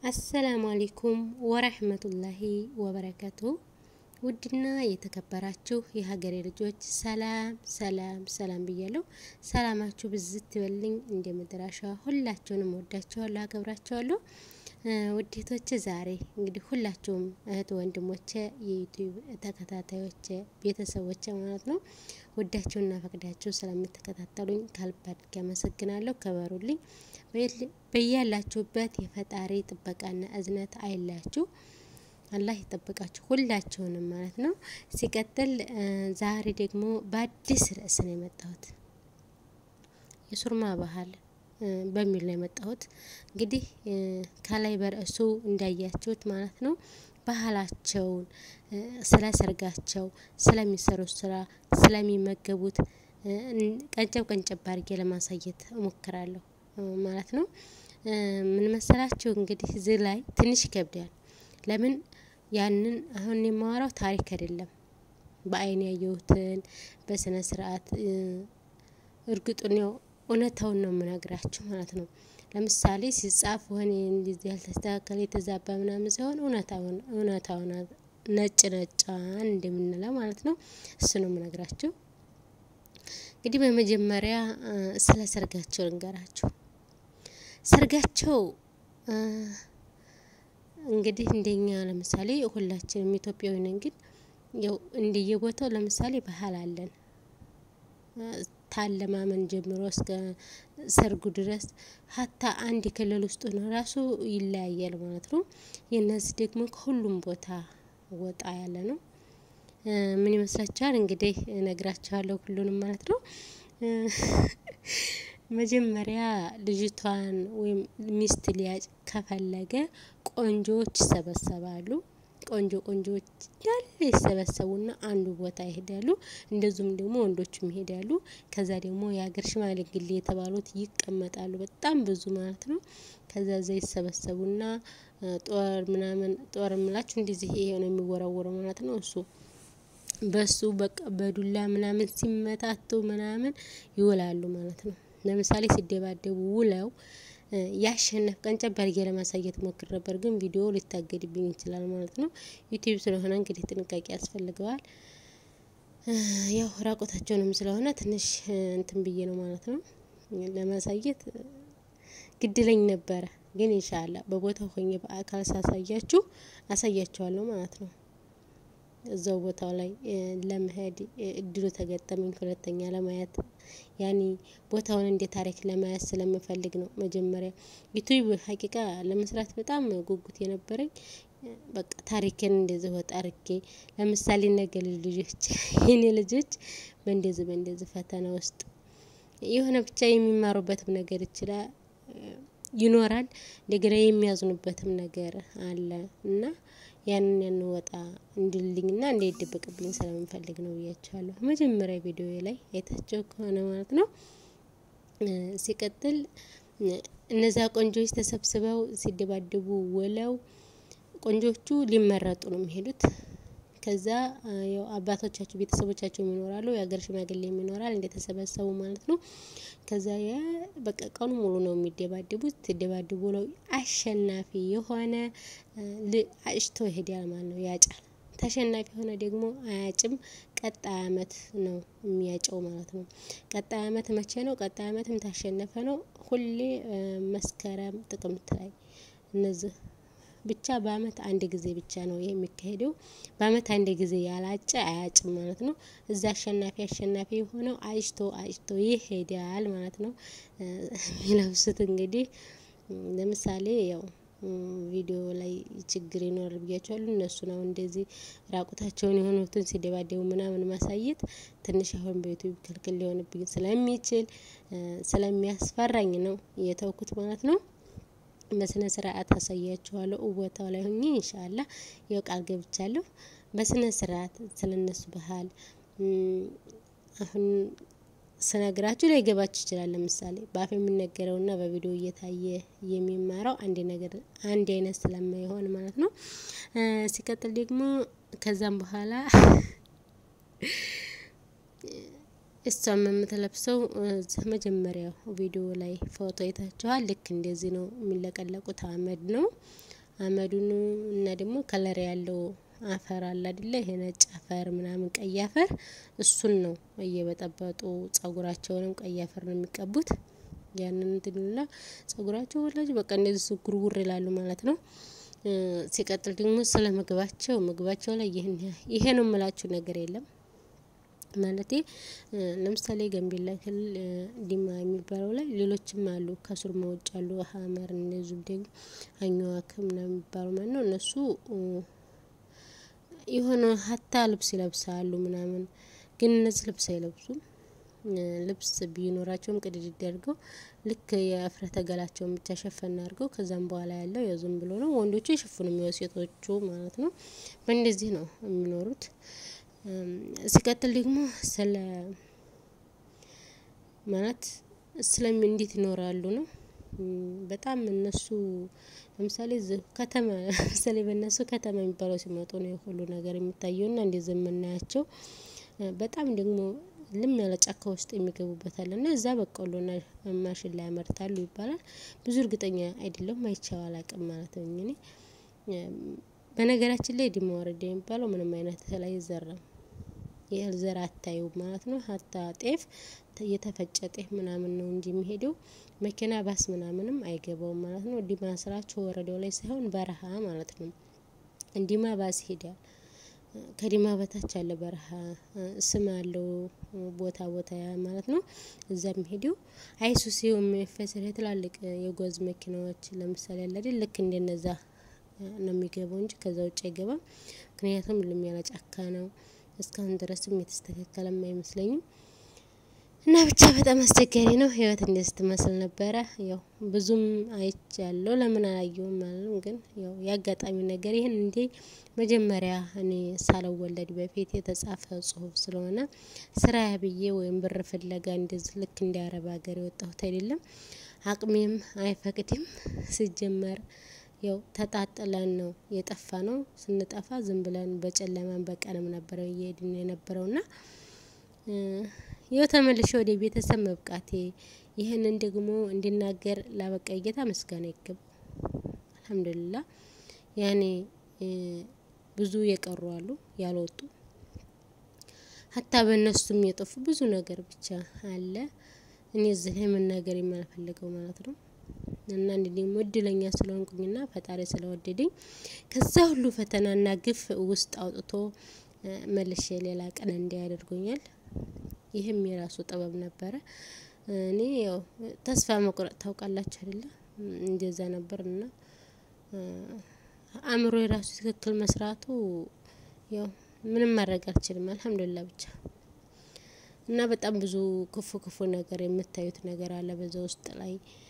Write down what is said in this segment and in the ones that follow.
አሰላሙ አሌይኩም ወረህመቱላሂ ወበረከቱ። ውድና የተከበራችሁ የሀገሬ ልጆች ሰላም ሰላም ሰላም ብያለሁ። ሰላማችሁ ብዝት ይበልኝ እንደ ምድራሻ። ሁላችሁንም ወዳችኋለሁ፣ አከብራችኋለሁ። ውዴቶች ዛሬ እንግዲህ ሁላችሁም እህት ወንድሞቼ፣ የዩቲዩብ ተከታታዮቼ፣ ቤተሰቦቼ ማለት ነው ወዳችሁና ፈቅዳችሁ ስለምትከታተሉኝ ከልብ አድርጌ አመሰግናለሁ። ከበሩልኝ። በያላችሁበት የፈጣሪ ጥበቃና እዝነት አይላችሁ። አላህ ይጠብቃችሁ ሁላችሁንም ማለት ነው። ሲቀጥል ዛሬ ደግሞ በአዲስ ርዕስ ነው የመጣሁት የሱርማ ባህል በሚል ነው የመጣሁት። እንግዲህ ከላይ በርዕሱ እንዳያችሁት ማለት ነው ባህላቸውን፣ ስለ ሰርጋቸው፣ ስለሚሰሩት ስራ፣ ስለሚመገቡት ቀንጨብ ቀንጨብ አድርጌ ለማሳየት እሞክራለሁ ማለት ነው። ምን መሰላችሁ እንግዲህ እዚህ ላይ ትንሽ ይከብዳል። ለምን ያንን አሁን የማወራው ታሪክ አይደለም፣ በአይን ያየሁትን በስነ ስርዓት እርግጡን ያው እውነታውን ነው የምነግራችሁ ማለት ነው። ለምሳሌ ሲጻፍ ሆነ እንደዚህ ያልተስተካከለ የተዛባ ምናምን ሳይሆን እውነታውን እውነታውን ነጭ ነጫን እንደምንለው ማለት ነው። እሱ ነው የምነግራችሁ። እንግዲህ በመጀመሪያ ስለ ሰርጋቸው ልንገራችሁ። ሰርጋቸው እንግዲህ እንደኛ ለምሳሌ ሁላችንም ኢትዮጵያዊ ነን፣ ግን ያው እንደየቦታው ለምሳሌ ባህል አለን ታለማመን ጀምሮ እስከ ሰርጉ ድረስ ሀታ አንድ ክልል ውስጥ ነው ራሱ ይለያያል ማለት ነው። የእነዚህ ደግሞ ከሁሉም ቦታ ወጣ ያለ ነው። ምን ይመስላችኋል? እንግዲህ እነግራችኋለሁ ሁሉንም ማለት ነው። መጀመሪያ ልጅቷን ወይም ሚስት ሊያጭ ከፈለገ ቆንጆዎች ይሰበሰባሉ። ቆንጆ ቆንጆዎች እንዳለ ይሰበሰቡና አንዱ ቦታ ይሄዳሉ። እንደዚሁም ደግሞ ወንዶችም ይሄዳሉ። ከዛ ደግሞ የሀገር ሽማግሌ የተባሉት ይቀመጣሉ። በጣም ብዙ ማለት ነው። ከዛ እዛ ይሰበሰቡና ጦር ምናምን ጦር ምላችሁ እንደዚህ ይሄ ነው የሚወረወረው ማለት ነው። እሱ በሱ በቃ በዱላ ምናምን ሲመታቱ ምናምን ይውላሉ ማለት ነው። ለምሳሌ ሲደባደቡ ውለው ያሸነፍ ቀንጨብ አድርጌ ለማሳየት ሞክር ነበር፣ ግን ቪዲዮ ሊታገድብኝ ይችላል ማለት ነው። ዩቲዩብ ስለሆነ እንግዲህ ጥንቃቄ ያስፈልገዋል። ያው ራቆታቸውንም ስለሆነ ትንሽ እንትን ብዬ ነው ማለት ነው ለማሳየት ግድለኝ ነበረ፣ ግን ኢንሻአላ በቦታው ሆኜ በአካል ሳሳያችሁ አሳያችኋለሁ ማለት ነው። እዛው ቦታው ላይ ለመሄድ እድሉ ተገጠመኝ። ሁለተኛ ለማየት ያኔ ቦታውን እንደ ታሪክ ለማየት ስለምፈልግ ነው። መጀመሪያ ዩቲዩብ ሀቂቃ ለመስራት በጣም ጉጉት የነበረኝ በቃ ታሪክን እንደዚህ ወጣ አርጌ ለምሳሌ ነገ ልጆች የኔ ልጆች በእንደዚህ በእንደዚህ ፈተና ውስጥ የሆነ ብቻ የሚማሩበትም ነገር ይችላል ይኖራል እንደገና የሚያዝኑበትም ነገር አለ እና ያንን ያን ወጣ እንድልኝና እንዳይደበቅብኝ ስለምንፈልግ ነው ብያቸዋለሁ። መጀመሪያ ቪዲዮ ላይ አይታቸው ከሆነ ማለት ነው። ሲቀጥል እነዚያ ቆንጆዎች ተሰብስበው ሲደባደቡ ውለው ቆንጆቹ ሊመረጡ ነው የሚሄዱት። ከዛ ያው አባቶቻቸው ቤተሰቦቻቸው ይኖራሉ፣ የሀገር ሽማግሌም ይኖራል እንደተሰበሰቡ ማለት ነው። ከዛ ያ በቃ ቀኑ ሙሉ ነው የሚደባደቡት። ሲደባደቡ ነው አሸናፊ የሆነ አጭቶ ይሄዳል ማለት ነው፣ ያጫል። ተሸናፊ የሆነ ደግሞ አያጭም። ቀጣይ አመት ነው የሚያጨው ማለት ነው። ቀጣይ አመት መቼ ነው? ቀጣይ አመትም ታሸነፈ ነው ሁሌ መስከረም፣ ጥቅምት ላይ እነዚህ ብቻ በአመት አንድ ጊዜ ብቻ ነው የሚካሄደው። በአመት አንድ ጊዜ ያላጨ አያጭም ማለት ነው። እዛ አሸናፊ አሸናፊ የሆነው አጭቶ አጭቶ ይሄዳል ማለት ነው። የሚለብሱት እንግዲህ ለምሳሌ ያው ቪዲዮ ላይ ችግር ይኖራል ብያቸዋለሁ። እነሱ ነው እንደዚህ ራቁታቸውን የሆኑትን ሲደባደቡ ምናምን ማሳየት ትንሽ አሁን በዩቲዩብ ክልክል ሊሆንብኝ ስለሚችል ስለሚያስፈራኝ ነው የተውኩት ማለት ነው። በስነ ስርዓት አሳያችኋለሁ ቦታው ላይ ሆኜ ኢንሻአላ ያው ቃል ገብቻለሁ። በስነ ስርዓት ስለነሱ ባህል አሁን ስነግራችሁ ላይ ገባችሁ ይችላል። ለምሳሌ በአፍ የሚነገረውና በቪዲዮ እየታየ የሚማረው አንድ ነገር አንድ አይነት ስለማይሆን ማለት ነው። ሲቀጥል ደግሞ ከዛም በኋላ እሷም የምትለብሰው መጀመሪያው ቪዲዮ ላይ ፎቶ አይታችኋል። ልክ እንደዚህ ነው የሚለቀለቁት። አመድ ነው አመዱን እና ደግሞ ከለር ያለው አፈር አለ አይደለ? ይሄ ነጭ አፈር ምናምን ቀይ አፈር እሱን ነው እየበጠበጡ ጸጉራቸውንም ቀይ አፈር ነው የሚቀቡት። ያንን እንትን ይሉና ጸጉራቸው ወላጅ በቃ እንደዚህ ጉርጉር ይላሉ ማለት ነው። ሲቀጥል ደግሞ ስለ ምግባቸው ምግባቸው ላይ ይህን ይሄ ነው የምላችሁ ነገር የለም። ማለቴ ለምሳሌ ጋምቤላ ክልል ዲማ የሚባለው ላይ ሌሎችም አሉ ከሱርማ ውጭ አሉ ሀመር እንደዚሁም ደግሞ አኝዋክ ምናምን የሚባሉ ማለት ነው። እነሱ የሆነ ሀታ ልብስ ይለብሳሉ ምናምን ግን እነዚህ ልብስ አይለብሱም። ልብስ ቢኖራቸውም ቅድድድ አድርገው ልክ የእፍረተ ገላቸውን ብቻ ሸፈን አድርገው ከዛም በኋላ ያለው ያው ዝም ብሎ ነው። ወንዶቹ የሸፍኑ የሚወ ሴቶቹ ማለት ነው። በእንደዚህ ነው የሚኖሩት። ሲቀጥል ደግሞ ስለ ማለት ስለሚ እንዴት ይኖራሉ ነው። በጣም እነሱ ለምሳሌ ከተማ ለምሳሌ በእነሱ ከተማ የሚባለው ሲመጡ ነው ሁሉ ነገር የሚታየውና እንደዚህ የምናያቸው በጣም ደግሞ ልም ያለ ጫካ ውስጥ የሚገቡበት አለ እና እዛ በቆሎና ማሽላ ያመርታሉ ይባላል። ብዙ እርግጠኛ አይደለሁም አይቼው አላቅም ማለት ነው። እኔ በነገራችን ላይ ዲማ ወረዳ የሚባለው ምንም አይነት እህል አይዘራም። የእህል ዘር አታዩም ማለት ነው። ሀታ ጤፍ የተፈጨ ጤፍ ምናምን ነው እንጂ የሚሄደው መኪና ባስ ምናምንም አይገባውም ማለት ነው። ዲማ ስራቸው ወረዳው ላይ ሳይሆን በረሃ ማለት ነው። ዲማ ባስ ይሄዳል። ከዲማ በታች ያለ በረሃ ስም አለው ቦታ ቦታ ማለት ነው። እዛ የሚሄደው አይሱዚ የሚፈስር ትላልቅ የጓዝ መኪናዎች ለምሳሌ አለ አይደል ልክ እንደነዛ ነው የሚገባው እንጂ ከዛ ውጭ አይገባም። ምክንያቱም ልም ያለ ጫካ ነው። እስካሁን ድረስም የተስተካከለም አይመስለኝም። እና ብቻ በጣም አስቸጋሪ ነው። ህይወት እንደዚህ ትመስል ነበረ። ያው ብዙም አይቻለሁ ለምን አላየሁም ማለት ነው። ግን ያው የአጋጣሚ ነገር ይህን እንዴ መጀመሪያ እኔ ሳልወለድ በፊት የተጻፈ ጽሁፍ ስለሆነ ስራ ብዬ ወይም ብር ፍለጋ እንደዚህ ልክ እንደ አረብ ሀገር የወጣሁት አይደለም። አቅሜም አይፈቅድም። ሲጀመር ያው ተጣጥለን ነው የጠፋ ነው። ስንጠፋ ዝም ብለን በጨለማን በቀንም ነበረ እየሄድን የነበረውና ይኸው ተመልሼ ወደ ቤተሰብ መብቃቴ ይህንን ደግሞ እንዲናገር ላበቃኝ ጌታ ምስጋና ይገባው። አልሐምዱሊላህ ያኔ ብዙ የቀሩ አሉ ያልወጡ ሀታ በእነሱም የጠፉ ብዙ ነገር ብቻ አለ። እኔ እዚህ ላይ መናገር የማልፈልገው ማለት ነው። እና እንዲ ደግሞ እድለኛ ስለሆንኩኝና ፈጣሪ ስለወደደኝ ከዛ ሁሉ ፈተናና ግፍ ውስጥ አውጥቶ መልሼ ሌላ ቀን እንዲህ ያደርጎኛል። ይህም የራሱ ጥበብ ነበረ። እኔ ያው ተስፋ መቁረጥ ታውቃላችሁ አይደለ? እንደዛ ነበር እና አእምሮ የራሱ ትክክል መስራቱ ያው ምንም ማድረግ አልችልም። አልሐምዱሊላህ ብቻ እና በጣም ብዙ ክፉ ክፉ ነገር የምታዩት ነገር አለ በዛ ውስጥ ላይ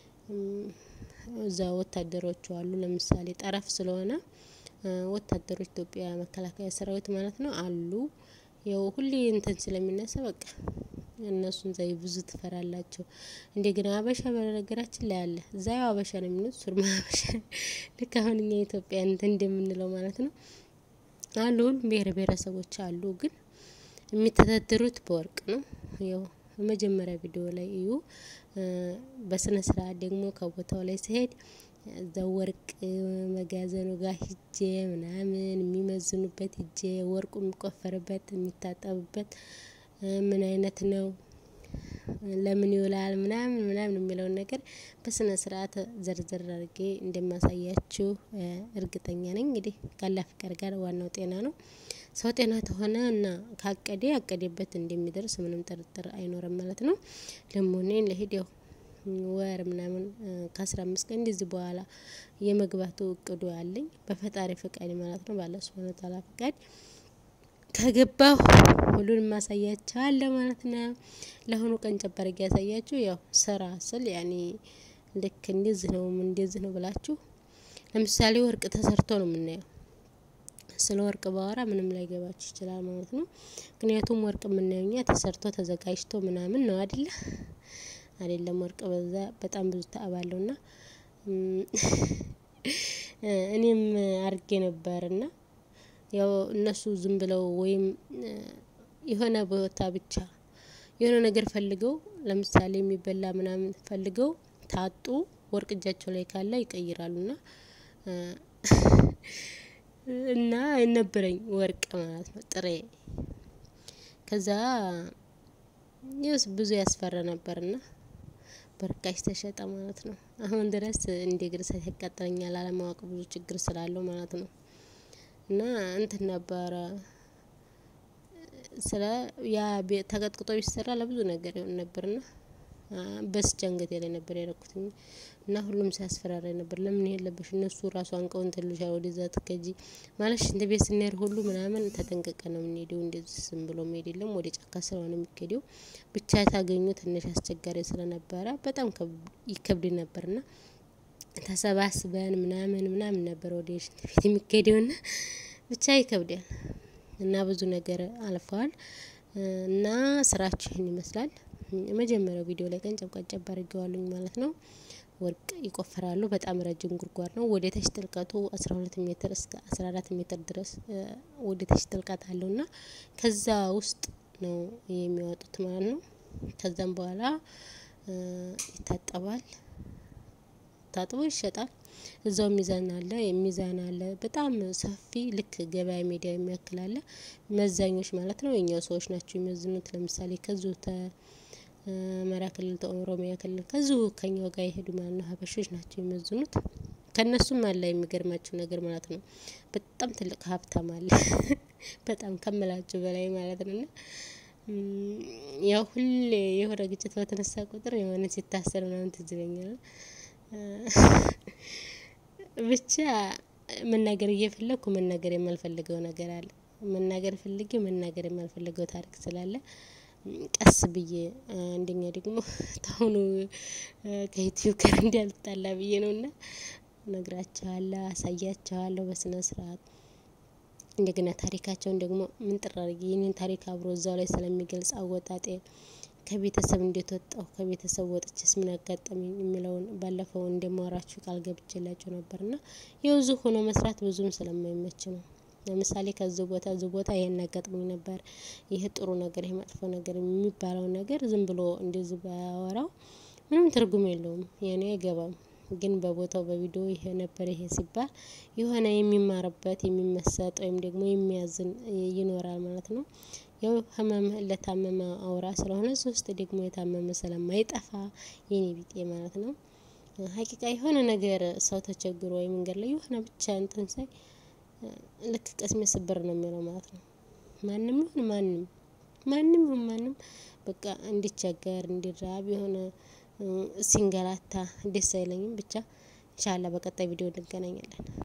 እዛ ወታደሮቹ አሉ። ለምሳሌ ጠረፍ ስለሆነ ወታደሮች ኢትዮጵያ መከላከያ ሰራዊት ማለት ነው አሉ። ያው ሁሌ እንትን ስለሚነሳ በቃ እነሱን ዛይ ብዙ ትፈራላቸው። እንደገና ሀበሻ በነገራችን ላይ አለ እዛ ያው ሀበሻ ነው የሚሉት ሱርማ ሀበሻ ልክ አሁን እኛ ኢትዮጵያ እንትን እንደምንለው ማለት ነው። አሉ ሁሉም ብሄር ብሄረሰቦች አሉ። ግን የሚተዳደሩት በወርቅ ነው። ያው መጀመሪያ ቪዲዮ ላይ እዩ። በስነ ስርዓት ደግሞ ከቦታው ላይ ሲሄድ እዛ ወርቅ መጋዘኑ ጋር ሂጄ ምናምን የሚመዝኑበት ሂጄ ወርቁ የሚቆፈርበት የሚታጠብበት ምን አይነት ነው? ለምን ይውላል ምናምን ምናምን የሚለውን ነገር በስነ ስርዓት ዘርዘር አድርጌ እንደማሳያችሁ እርግጠኛ ነኝ። እንግዲህ ካላ ፍቃድ ጋር ዋናው ጤና ነው። ሰው ጤና ተሆነ እና ካቀደ ያቀደበት እንደሚደርስ ምንም ጥርጥር አይኖርም ማለት ነው። ደግሞ እኔ ለሄድ ያው ወር ምናምን ከአስራ አምስት ቀን እንደዚህ በኋላ የመግባቱ እቅዱ አለኝ በፈጣሪ ፍቃድ ማለት ነው። ባለ ሱብሃነሁ ወተዓላ ፍቃድ ከገባሁ ሁሉንም ማሳያችኋለሁ ማለት ነው። ለአሁኑ ቀን ጨበረግ ያሳያችሁ ያው ስራ ስል ያኔ ልክ እንደዚህ ነው እንደዚህ ነው ብላችሁ ለምሳሌ ወርቅ ተሰርቶ ነው የምናየው። ስለ ወርቅ ባወራ ምንም ላይገባችሁ ይችላል ማለት ነው። ምክንያቱም ወርቅ የምናየው እኛ ተሰርቶ ተዘጋጅቶ ምናምን ነው አይደለ? አይደለም ወርቅ በዛ በጣም ብዙ ተአባለውና እኔም አርጌ ነበርና ያው እነሱ ዝም ብለው ወይም የሆነ ቦታ ብቻ የሆነ ነገር ፈልገው ለምሳሌ የሚበላ ምናምን ፈልገው ታጡ ወርቅ እጃቸው ላይ ካለ ይቀይራሉና እና ነበረኝ ወርቅ ማለት ነው ጥሬ። ከዛ ይኸውስ ብዙ ያስፈራ ነበርና በርካሽ ተሸጠ ማለት ነው። አሁን ድረስ እንደ እግር እሳት ያቃጥለኛል አለማወቅ ብዙ ችግር ስላለው ማለት ነው። እና እንትን ነበረ ስለ ያ ተቀጥቅጦ ቢሰራ ለብዙ ነገር ይሆን ነበርና በስቼ አንገቴ ላይ ነበር ያደረኩትኝ። እና ሁሉም ሲያስፈራራኝ ነበር ለምን የለብሽ እነሱ ራሱ አንቀው እንትን ይሉሻል ወደዛ ትከጂ ማለት ሽንት ቤት ስንሄድ ሁሉ ምናምን ተጠንቅቀን ነው የምንሄደው እንደዚህ ዝም ብሎ መሄድ የለም ወደ ጫካ ስለሆነ የሚኬደው። ብቻ ታገኙ ትንሽ አስቸጋሪ ስለነበረ በጣም ይከብድ ነበርና ተሰባስበን ምናምን ምናምን ነበር ወደ ሽንት ቤት የሚኬደውና ብቻ ይከብዳል። እና ብዙ ነገር አልፈዋል። እና ስራችሁ ይህን ይመስላል። የመጀመሪያው ቪዲዮ ላይ ቀንጨብ ቀንጨብ አድርጌዋለሁኝ ማለት ነው። ወርቅ ይቆፍራሉ በጣም ረጅም ጉድጓድ ነው ወደ ታች ጥልቀቱ አስራ ሁለት ሜትር እስከ አስራ አራት ሜትር ድረስ ወደ ታች ጥልቀት አለው እና ከዛ ውስጥ ነው የሚያወጡት ማለት ነው። ከዛም በኋላ ይታጠባል ታጥቦ ይሸጣል። እዛው ሚዛን አለ ሚዛን አለ በጣም ሰፊ ልክ ገበያ ሜዳ የሚያክል አለ። መዛኞች ማለት ነው የኛው ሰዎች ናቸው የሚመዝኑት ለምሳሌ ከዚሁ አማራ ክልል ኦሮሚያ ክልል ከዚሁ ከኛው ጋር የሄዱ ማለት ነው ሀበሾች ናቸው የሚመዝኑት። ከእነሱም አለ የሚገርማቸው ነገር ማለት ነው። በጣም ትልቅ ሀብታም አለ በጣም ከምላችሁ በላይ ማለት ነው። እና ያው ሁሌ የሆነ ግጭት በተነሳ ቁጥር የሆነ ሲታሰር ምናምን ትዝ ይለኛል። ብቻ መናገር እየፈለኩ መናገር የማልፈልገው ነገር አለ መናገር ፈልጌ መናገር የማልፈልገው ታሪክ ስላለ ቀስ ብዬ አንደኛ ደግሞ ታሁኑ ከዩቲዩብ ጋር እንዳልጣላ ብዬ ነውና እነግራችኋለሁ አሳያችኋለሁ በስነ ስርዓት። እንደገና ታሪካቸውን ደግሞ ምንጥር አድርጌ የኔን ታሪክ አብሮ እዛው ላይ ስለሚገልጽ አወጣጤን ከቤተሰብ እንዴት ወጣሁ ከቤተሰብ ወጥቼስ ምን አጋጠመኝ የሚለውን ባለፈው እንደማወራችሁ ቃል ገብቼላችሁ ነበርና ያው እዚሁ ሆኖ መስራት ብዙም ስለማይመች ነው። ለምሳሌ ከዚህ ቦታ እዚህ ቦታ ይሄን አጋጥሞኝ ነበር። ይሄ ጥሩ ነገር ይሄ መጥፎ ነገር የሚባለው ነገር ዝም ብሎ እንደዚህ ባያወራው ምንም ትርጉም የለውም የኔ አይገባም። ግን በቦታው በቪዲዮ ይሄ ነበር ይሄ ሲባል የሆነ የሚማርበት የሚመሰጥ ወይም ደግሞ የሚያዝን ይኖራል ማለት ነው። ያው ህመም ለታመመ አውራ ስለሆነ እዚህ ውስጥ ደግሞ የታመመ ስለማይጠፋ የኔ ቢጤ ማለት ነው። ሀቂቃ የሆነ ነገር ሰው ተቸግሮ ወይ መንገድ ላይ የሆነ ብቻ እንትን ሳይ ልክ ቅስሜ ስብር ነው የሚለው ማለት ነው። ማንም ይሁን ማንም ማንም ይሁን ማንም በቃ እንዲቸገር እንዲራብ የሆነ ሲንገላታ ደስ አይለኝም። ብቻ ኢንሻአላህ በቀጣይ ቪዲዮ እንገናኛለን